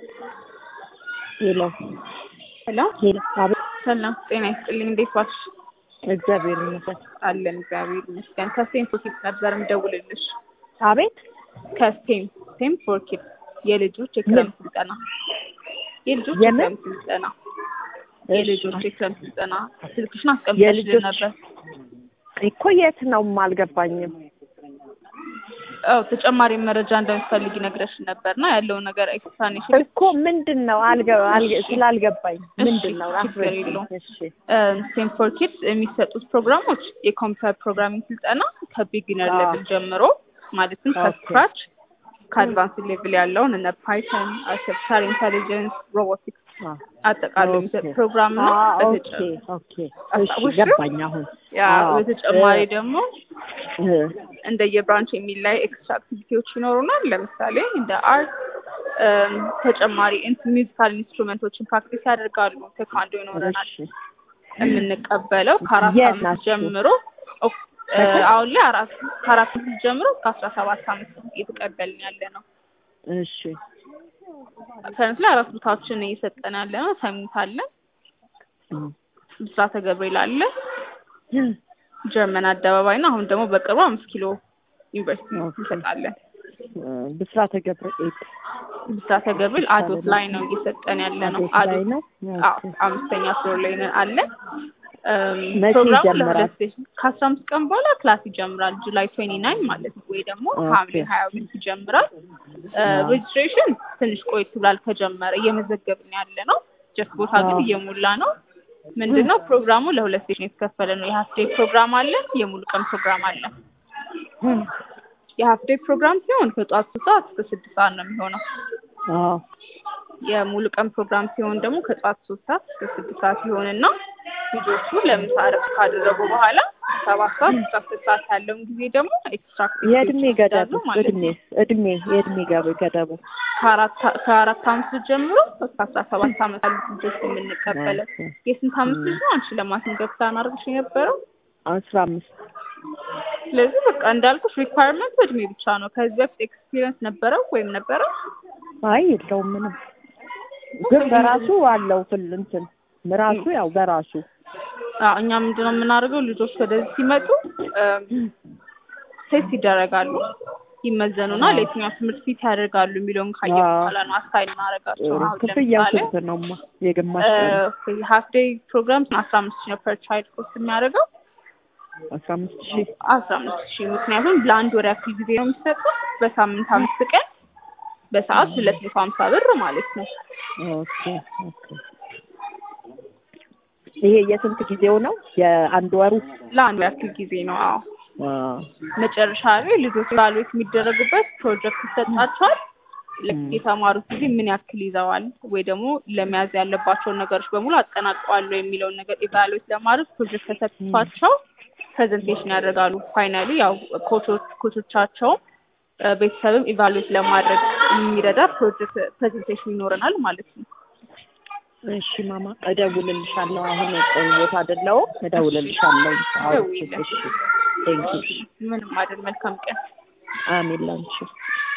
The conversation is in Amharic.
ሄሎ ሄሎ ሄሎ። አቤት። ሰላም ጤና ይስጥልኝ። እንዴት ዋልሽ? እግዚአብሔር ይመስገን። አለን እግዚአብሔር ይመስገን። ከስቴም ፎር ኪድስ ነበር የምደውልልሽ። አቤት። ከስቴም ስቴም ፎር ኪድስ የልጆች የክረምት ስልጠና የልጆች የምን? የክረምት ስልጠና የልጆች የክረምት ስልጠና ስልክሽን የልጆች- አስቀምጠሽልን ነበር። እኮ የት ነው አልገባኝም። አዎ ተጨማሪ መረጃ እንደምትፈልጊ ነግረሽን ነበርና ያለውን ነገር ኤክስፕላኔሽን እኮ ምንድን ነው አልገ አልገ- ስላልገባኝ ምንድን ነው እሺ፣ ችግር አስረጅኝ። የለውም። እሺ ስቴም ፎር ኪድስ የሚሰጡት ፕሮግራሞች የኮምፒውተር ፕሮግራሚንግ ስልጠና ከቢጊነር አዎ። ሌቭል ጀምሮ ማለትም ኦኬ። ከስክራች ከአድቫንስ ሌቭል ያለውን እነ ፓይተን፣ አርቲፊሻል ኢንቴሊጀንስ፣ ሮቦቲክስ አ፣ አጠቃሎ የሚሰጥ ኦኬ። ፕሮግራም ነው። አ፣ ኦኬ በተጨ- ኦኬ። እሺ አስታወስሽው? ገባኝ አሁን። ያ አዎ። በተጨማሪ እ- ደግሞ እ፣ እንደየብራንች የሚላይ ኤክስትራ አክቲቪቲዎች ይኖሩናል። ለምሳሌ እንደ አርት ተጨማሪ ሚውዚካል ኢንስትሩመንቶችን ፕራክቲስ ያደርጋሉ። ቴኳንዶ ይኖረናል። እሺ የምንቀበለው ከአራት የት አመት ናችሁ? ጀምሮ ኦክ- እ፣ አሁን ላይ አራት ከአራት አመት ጀምሮ እስከ አስራ ሰባት አመት እየተቀበልን ያለ ነው። እሺ ከነት ላይ አራት ቦታዎችን እየሰጠን ያለ ነው። ሰሚት አለ፣ እም፣ ብስራተ ገብርኤል አለ፣ ጀርመን አደባባይ ነው። አሁን ደግሞ በቅርቡ አምስት ኪሎ ዩኒቨርሲቲ ኦኬ። እንሰጣለን። እ፣ ብስራተ ገብርኤል ብስራተ ገብርኤል አዶት ላይ ነው እየሰጠን ያለ ነው። አቤት ላይ አዶት ነው። አዎ፣ አምስተኛ ፍሎር ላይ ነው አለ። እም፣ መቼ ፕሮግራሙ ይጀምራል? ለሁለት ሴሽን ከአስራ አምስት ቀን በኋላ ክላስ ይጀምራል። ጁላይ ትዌንቲ ናይን ማለት ነው ወይ ደግሞ ኦኬ። ሐምሌ ሀያ ሁለት ይጀምራል። አዎ። ሬጅስትሬሽን ትንሽ ቆይት ብሏል ከጀመረ እየመዘገብን ያለ ነው። ጀስት ቦታ ግን አዎ። እየሞላ ነው። ምንድነው ፕሮግራሙ ለሁለት ሴሽን የተከፈለ ነው። የሀፍ ዴይ ፕሮግራም አለ፣ የሙሉ ቀን ፕሮግራም አለ። እም፣ የሀፍ ዴይ ፕሮግራም ሲሆን ከጠዋት ሶስት ሰዓት እስከ ስድስት ሰዓት ነው የሚሆነው። አዎ የሙሉ ቀን ፕሮግራም ሲሆን ደግሞ ከጠዋት ሶስት ሰዓት እስከ ስድስት ሰዓት ይሆንና ልጆቹ ለምሳ እረፍት ካደረጉ በኋላ ሰባት ሰዓት እስከ አስር ሰዓት ያለውን ጊዜ ደግሞ ኤክስትራ የእድሜ ገደቡ ማለት እድሜ ነው። እድሜ የእድሜ ገብ- ገደቡ ከአራት ከአራት አመት ልጅ ጀምሮ እስከ አስራ ሰባት አመት ያሉት ልጆች የምንቀበለው። ኦኬ። የስንት አመት ልጅ ነው አንቺ ለማስመዝገብ ፕላን አድርገሽ የነበረው? አስራ አምስት ስለዚህ በቃ እንዳልኩሽ ሪኳየርመንት እድሜ ብቻ ነው። ከዚህ በፊት ኤክስፒሪየንስ ነበረው ወይም ነበረው? አይ የለውም ምንም ግን በራሱ አለው ፍል እንትን ራሱ ያው በራሱ አዎ እኛ ምንድነው የምናደርገው ልጆች ወደዚህ ሲመጡ ቴስት ይደረጋሉ፣ ይመዘኑና አዎ። ለየትኛው ትምህርት ፊት ያደርጋሉ የሚለውን ካየን አዎ። በኋላ ነው አሳይን እናደርጋቸው። አሁን ክፍያው ለምሳሌ ስንት ነውማ የግማሽ ቀን ሀፍ ዴይ ፕሮግራም አስራ አምስት ሺህ ነው ፐር ቻይልድ ኮስት የሚያደርገው አስራ አምስት ሺህ አስራ አምስት ሺህ ምክንያቱም ለአንድ ወር ያክል ጊዜ ነው የሚሰጠው በሳምንት አምስት ቀን በሰዓት ሁለት መቶ ሀምሳ ብር ማለት ነው። ኦኬ ኦኬ ይሄ የስንት ጊዜው ነው የአንድ ወሩ ለአንድ ወር ያክል ጊዜ ነው። አዎ አዎ መጨረሻ ላይ ልጆች ኢቫሉዌት የሚደረጉበት ፕሮጀክት ይሰጣቸዋል። ልክ ም። የተማሩት ጊዜ ምን ያክል ይዘዋል ወይ ደግሞ ለመያዝ ያለባቸውን ነገሮች በሙሉ አጠናቀዋል ወይ የሚለውን ነገር ኢቫሉዌት ለማድረግ ፕሮጀክት ተሰጥቷቸው ፕሬዘንቴሽን ያደርጋሉ። ፋይናሊ ያው ኮቾች ኮቾቻቸውም እ፣ ቤተሰብም ኢቫሉዌት ለማድረግ የሚረዳ ፕሮጀክት ፕሬዘንቴሽን ይኖረናል ማለት ነው። እሺ ማማ እደውልልሻለሁ አሁን ቆይ ቦታ አይደለሁም እደውልልሻለሁ አዎ ደውይልኝ። እሺ ቴንኪው ምንም አይደል። መልካም ቀን። አሜን ላንቺ